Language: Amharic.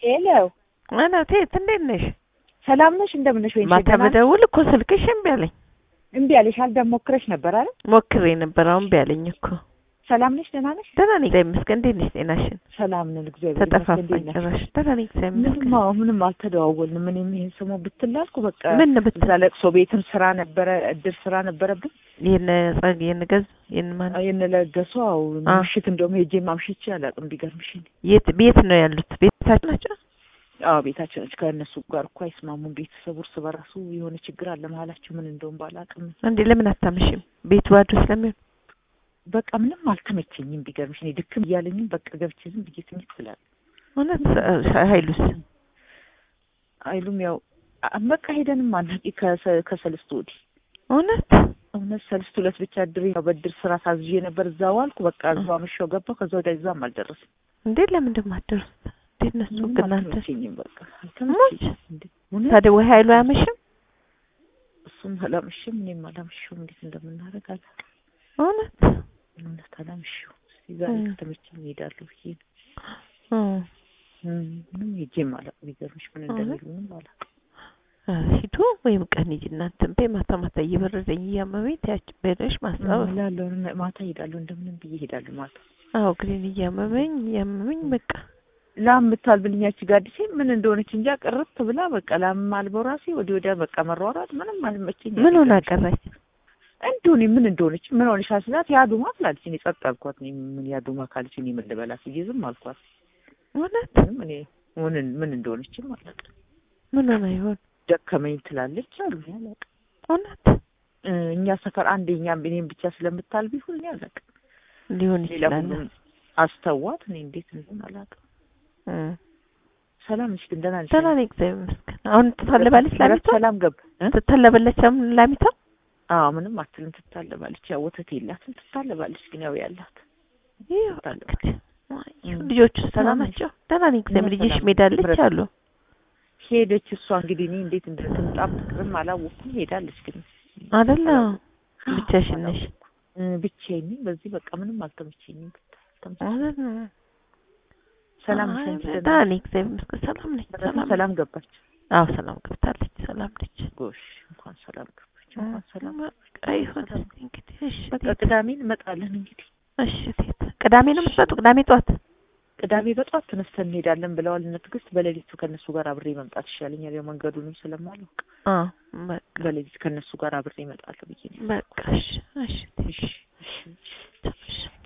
ሄሎ ማለት እቴት እንዴት ነሽ? ሰላም ነሽ? እንደምን ነሽ? ወይንሽ ማታ በደውል እኮ ስልክሽ እምቢ አለኝ። እምቢ አለሽ? አልደም ሞክረሽ ነበር አይደል? ሞክሬ ነበር፣ አሁን እምቢ አለኝ እኮ። ሰላም ነሽ? ደህና ነሽ? ደህና ነኝ እግዚአብሔር ይመስገን። እንዴት ነሽ? ጤናሽን? ሰላም ነን እግዚአብሔር ይመስገን። ተጠፋፋን እንዴት ናችሁ? ጭራሽ። ደህና ነኝ እግዚአብሔር ምንም ይመስገን። አዎ፣ ምንም አልተደዋወልንም። እኔም ይሄን ሰሞን ብትላልኩ በቃ ምን ብትል እዛ ለቅሶ ቤትም ስራ ነበረ፣ እድር ስራ ነበረብን። የነ ጸግ የነ ገዝ የነ ማን የነለገሱ አዎ፣ አ። ምሽት እንደውም ሄጄ ማምሽቼ አላውቅም። ቢገርምሽ እኔ የት ቤት ነው ያሉት? ቤታቸው ናቸው። አዎ ቤታቸው ነች። ከእነሱ ጋር እኮ አይስማሙም። ቤተሰቡ እርስ በራሱ የሆነ ችግር አለ መሀላቸው። ምን እንደውም ባላውቅም እንዴ ለምን አታመሽም? ቤቱ ባዶ ስለሚሆን በቃ ምንም አልተመቸኝም። ቢገርምሽ እኔ ድክም እያለኝም በቃ ገብቼ ዝም ብዬ ትኝት ስላለ እውነት ሰ- ኃይሉስ አይሉም ያው አ- በቃ ሄደንም አናቂ ከሰ- ከሰልስቱ ወዲህ እውነት እውነት ሰልስቱ ዕለት ብቻ ድሬ ያው በድር ስራ ታዝዤ ነበር። እዛ ዋልኩ። በቃ እዛው አመሻው ገባሁ። ከዛ ወዲያ እዛም አልደረስም። እንዴ ለምን እንደማትደርሱት እንዴት ነሱ ምንም ግን እናንተ አልተመቸኝም። በቃ አልተመቸኝም። እንዴ እውነት ታዲያ ወይ ኃይሉ አያመሽም? እሱም አላመሸም፣ እኔም አላመሸሁም። እንዴት እንደምናደርግ አላውቅም። እውነት እውነት አላመሸሁም። እስኪ ዛሬ እ። ከተመቸኝ እሄዳለሁ ብዬ ነው። እ እም፣ ምንም ሄጄም አላውቅም። ቢገርምሽ ምን እንደሚሉ ምንም አላውቅም። ኧረ ሂዱ ወይም ቀን ሂጂ እናንተን በይ። ማታ ማታ እየበረደኝ እያመመኝ ትያች በደሽ ማስታወስ እላለሁ እና ማታ እሄዳለሁ፣ እንደምንም ብዬ እሄዳለሁ ማታ አዎ ግሬን እያመመኝ እያመመኝ በቃ ላም የምታልብልኛች ጋዲሴ ምን እንደሆነች እንጃ ቅርት ብላ በቃ ላም አልበው ራሴ ወዲህ ወዲያ በቃ መሯሯጥ ምንም አልመቸኝ። ምን ሆና ቀረች? እንዲሁ እኔ ምን እንደሆነች ምን ሆነሽ ስላት ያዱማ ትላለች። እኔ ጸጥ አልኳት። እኔ ምን ያዱማ ካለች እኔ ምን ልበላት ብዬ ዝም አልኳት። እውነት ምንም እኔ ምን ምን እንደሆነችም አላውቅም። ምን ሆና ይሆን? ደከመኝ ትላለች አሉ እኔ አላውቅም። እውነት እ፣ እኛ ሰፈር አንድ እኛም እኔም ብቻ ስለምታልብ ይሁን እኔ አላውቅም። ሊሆን ሌላ ይችላል። ሁሉም አስተዋት። እኔ እንዴት እንደሆነ አላውቅም። እ ሰላም ነሽ ግን ደህና ነሽ? ደህና ነኝ እግዚአብሔር ይመስገን። አሁን ትታለባለች ላሚቷ? ሰላም ገብ እ? ትታለበለች አሁን ላሚቷ? አዎ ምንም አትልም። ትታለባለች። ያው ወተት የላትም ትታለባለች። ግን ያው ያላት ይኸው ትታለባለች። እንግዲህ አይ፣ እም። ልጆቹ ሰላም ሰላም ናቸው? ደህና ነኝ እግዚአብሔር። እኛ ልጅሽ ሰላም ሜዳለች ህብረት- አሉ? ሄደች እሷ እንግዲህ እኔ እንዴት እንደምጣም ትቅርም አላወኩም። ሄዳለች ግን አይደለ ብቻሽን ነሽ? እ፣ ብቻዬን ነኝ። በዚህ በቃ ምንም አልተመቸኝም። አልተመቸኝም። አይደለ ሰላም አይ፣ ነሽ አንቺ? ደህና ደህና ነኝ እግዚአብሔር ይመስገን። ሰላም ነኝ። ነሽ? ሰላም ሰላም ገባች። አዎ ሰላም ገብታለች። ሰላም ነች። ጎሽ እንኳን ሰላም ገባች። እንኳን ሰላም በቃ ይሁን እስኪ እንግዲህ እሺ በቃ ቴት፣ ቅዳሜ እንመጣለን እንግዲህ እሺ ቴት። ቅዳሜ ነው የምትመጡ? ቅዳሜ ጠዋት? ቅዳሜ በጧት ተነስተን እንሄዳለን ብለዋል እነ ትዕግስት። በሌሊቱ ከእነሱ ጋር አብሬ መምጣት ይሻለኛል። ያው መንገዱንም ስለማላውቅ አዎ በቃ በሌሊት ከእነሱ ጋር አብሬ እመጣለሁ ብዬ ነው። በቃ እሺ እሺ ቴት፣ እሺ እሺ እሺ